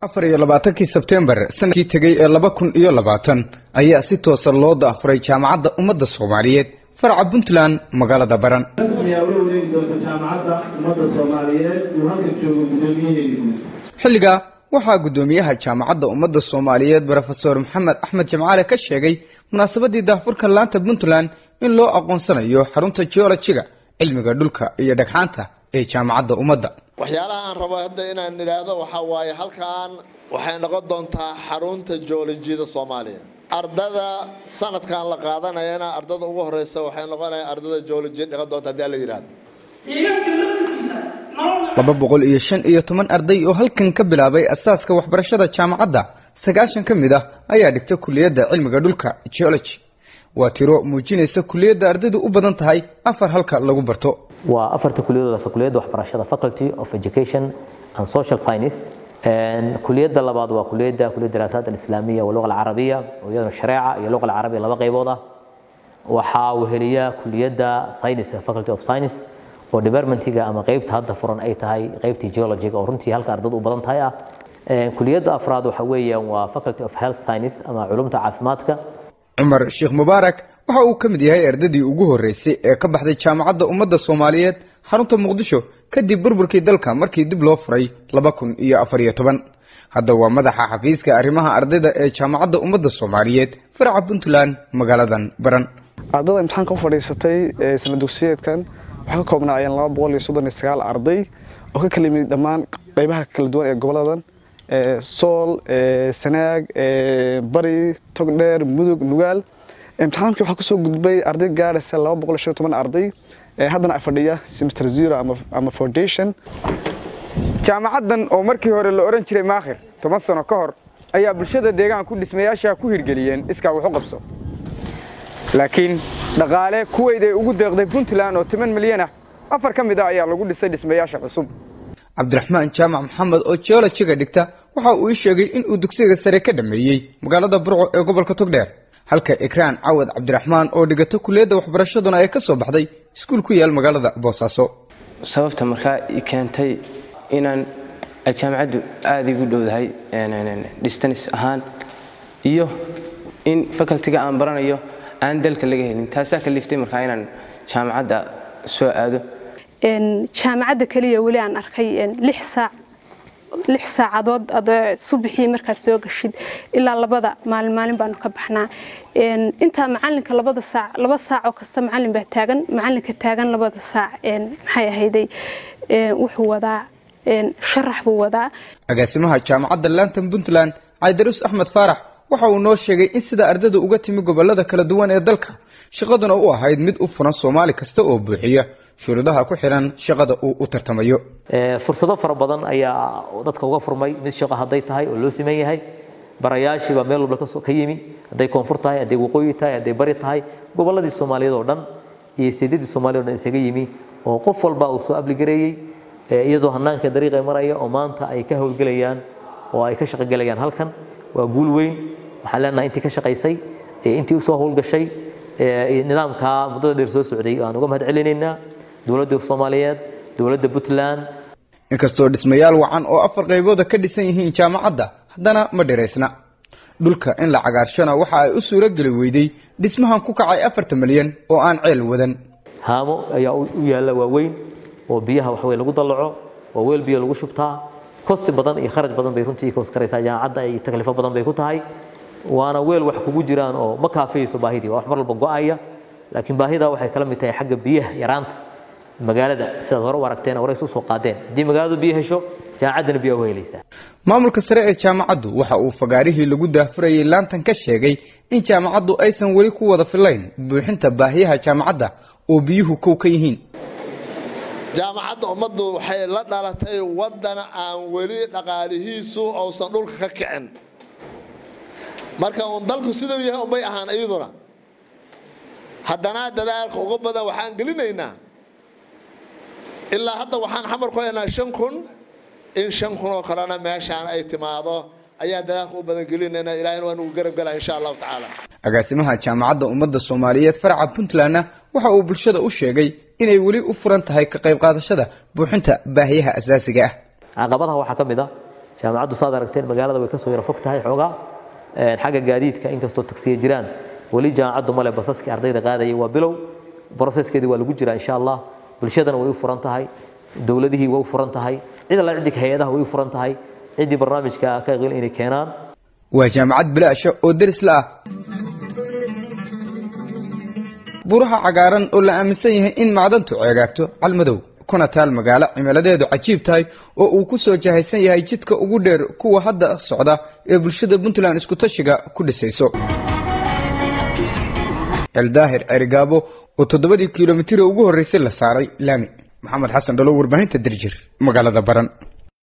afar iyo labaatankii sebtembar sanadkii tegey ee laba kun iyo labaatan ayaa si toosa loo daafuray jaamacadda ummadda soomaaliyeed faraca puntland magaalada baran rasmiyaa ula wareegi doonta jaamacadda ummadda soomaaliyeed uu halkan joogo guddoomiyaheedu xilligaa waxaa guddoomiyaha jaamacadda ummadda soomaaliyeed brofesor maxamed axmed jamcaale ka sheegay munaasabadii daafurka laanta puntland in loo aqoonsanayo xarunta geologiga cilmiga dhulka iyo dhagxaanta ee jaamacadda ummadda waxyaalaha aan rabo hadda inaan idhaahdo waxaa waaye halkan waxay noqon doontaa xarunta joolojiyada soomaaliya ardada sanadkan la qaadanayana ardada ugu horeysa waxay noqonaya ardada joolojiya dhiqan doonta haddii alla yidhahdo deegaanka laftirkiisa nolol laba boqol iyo shan iyo toban arday oo halkan ka bilaabay asaaska waxbarashada jaamacadda sagaashan ka mid ah ayaa dhigta kuliyadda cilmiga dhulka geology waa tiro muujinaysa kuliyadda ardaydu u badan tahay afar halka lagu barto waa afarta kuliyadooda kuliyadda waxbarashada faculty of education and social science kuliyadda labaad waa kuliyadda kuliyadda daraasaat alislaamiya wa luqa alcarabiya oo iyadana shareeca iyo luqa alcarabiya laba qaybood ah waxaa weheliya kuliyadda science faculty of science oo departmentiga ama qeybta hadda furan ay tahay qeybtii geologiga oo runtii halka ardadu u badan tahay ah kuliyadda afraad waxa weeyaan waa faculty of health science ama culumta caafimaadka cumar sheekh mubaarak waxa uu ka mid yahay ardadii ugu horreysay ee ka baxday jaamacadda ummadda soomaaliyeed xarunta muqdisho kadib burburkii dalka markii dib loo furay laba kun iyo afar iyo toban hadda waa madaxa xafiiska arrimaha ardayda ee jaamacadda ummadda soomaaliyeed faraca puntland magaaladan baran ardada imtixaanka u fadhiisatay sana dugsiyeedkan waxay ka koobnaayeen laba boqol iyo soddon iyo sagaal arday oo ka kala yimid dhammaan qeybaha kala duwan ee goboladan sool sanaag bari togdheer mudug nugaal imtixaankii waxaa kusoo gudbay arday gaadhaysa laba boqol iyo shan iyo toban arday haddana fadhiya semester zero ama foundation jaamacaddan oo markii hore la odhan jiray maakhir toban sano ka hor ayaa bulshada deegaanku dhismayaasha ku hirgeliyeen iskaa wax u qabso laakiin dhaqaale kuweyday ugu deeqday puntland oo toban milyan ah afar ka mid ah ayaa lagu dhisay dhismayaasha cusub cabdiraxmaan jaamac maxamed oo geologiga dhigta waxa uu ii sheegay in uu dugsiga sare ka dhameeyey magaalada burco ee gobolka togdheer halka ikraan cawad cabdiraxmaan oo dhigata kuliyadda waxbarashaduna ay ka soo baxday iskuul ku yaal magaalada boosaaso sababta markaa i keentay inaan jaamacaddu aada igu dhowdahay distance ahaan iyo in facultiga aan baranayo aan dalka laga helin taasaa kaliftay markaa inaan jaamacadda soo aado jaamacadda keliya weli aan arkay lix saac lix saacadood adoo subaxii markaad soo gashid ilaa labada maalin maalin baanu ka baxnaa intaa macalinka labada saac laba saac oo kasta macalin baa taagan macalinka taagan labada saac maxay ahayday wuxuu wadaa sharax buu wadaa agaasimaha jaamacadda lantan puntland caydarus axmed faarax waxa uu noo sheegay in sida ardayda uga timi gobolada kala duwan ee dalka shaqaduna u ahayd mid u furan soomaali kasta oo buuxiya shuruudaha ku xiran shaqada uu u tartamayo fursado fara badan ayaa dadka uga furmay mid shaqo hadday tahay oo loo siman yahay barayaashiibaa meel walba ka yimi hadday koonfur tahay hadday waqooyi tahay hadday bari tahay gobolladii soomaaliyeed oo dhan iyo seedadii soomaaliyed o dhan isaga yimi oo qof walba uu soo abligareeyey iyadoo hanaanka dariiqa maraya oo maanta ay ka howlgelayaan oo ay ka shaqogelayaan halkan waa guul weyn waxaan leenahay intii ka shaqaysay intii usoo howlgashay nidaamkaa muddada dheer soo socday aan uga mahad celinaynaa dowladda soomaaliyeed dowladda puntland inkastoo dhismayaal wacan oo afar qaybooda ka dhisan yihiin jaamacadda haddana ma dhiraysna dhulka in la cagaarshana waxa ay u suuro geli weyday dhismahan ku kacay afartan milyan oo aan ceel wadan haamo ayaa u yaalla waaweyn oo biyaha waxwey lagu dallaco oo weel biyo lagu shubtaa kosti badan iyo kharaj badan bay runtii koos karaysaa jaamacadda ay taklifo badan bay ku tahay waana weel wax kugu jiraan oo ma kaafiyeyso baahidii waa wax mar walba go-aya laakiin baahida waxay kala mid tahay xagga biyaha yaraanta magaalada sidaad hore u aragteen horeys usoo qaadeen haddii magaaladu biyo hesho jaamacaddana biyaa u helaysaa maamulka sare ee jaamacaddu waxa uu fagaarihii lagu daafurayay laantan ka sheegay in jaamacaddu aysan weli ku wada filayn buuxinta baahiyaha jaamacadda oo biyuhu kow ka yihiin jaamacadda ummaddu waxay la dhalatay waddan aan weli dhaqaalihiisu uusan dhulka ka kicin marka uun dalku siduu yahay unbay ahaan iyaduna haddana dadaalka uga badan waxaan gelinaynaa ilaa hadda waxaan xamar ku haynaa shan kun in shan kun oo kalena meeshaan ay timaado ayaan dadaalka u badan gelinaynaa ilaahina waa nugu garab galaa insha allahu tacaala agaasimaha jaamacadda ummadda soomaaliyeed faraca puntlandna waxa uu bulshada u sheegay inay weli u furan tahay ka qayb qaadashada buuxinta baahiyaha asaasiga ah caqabadaha waxaa ka mid ah jaamacaddu saad aragteen magaalada way kasoo yara fog tahay xoogaa xagga gaadiidka inkastoo tagsiya jiraan weli jaamacaddu male basaskii ardayda qaadayay waa bilow broseskeedii waa lagu jiraa insha allah bulshadana way u furan tahay dowladihii way u furan tahay cid alla ciddii hay-adaha way u furan tahay ciddii barnaamijka ka qeylin inay keenaan waa jaamacad bilaasha oo deris la ah buraha cagaaran oo la aaminsan yahay in macdantu ceegaagto calmadow kuna taal magaalo cimiladeedu cajiib tahay oo uu ku soo jahaysan yahay jidka ugu dheer kuwa hadda socda ee bulshada puntland isku tashiga ku dhisayso eldaahir cerigaabo oo toddobadii kilomitira ugu horreysay la saaray laami maxamed xasan dhalo warbaahinta dirjir magaalada baran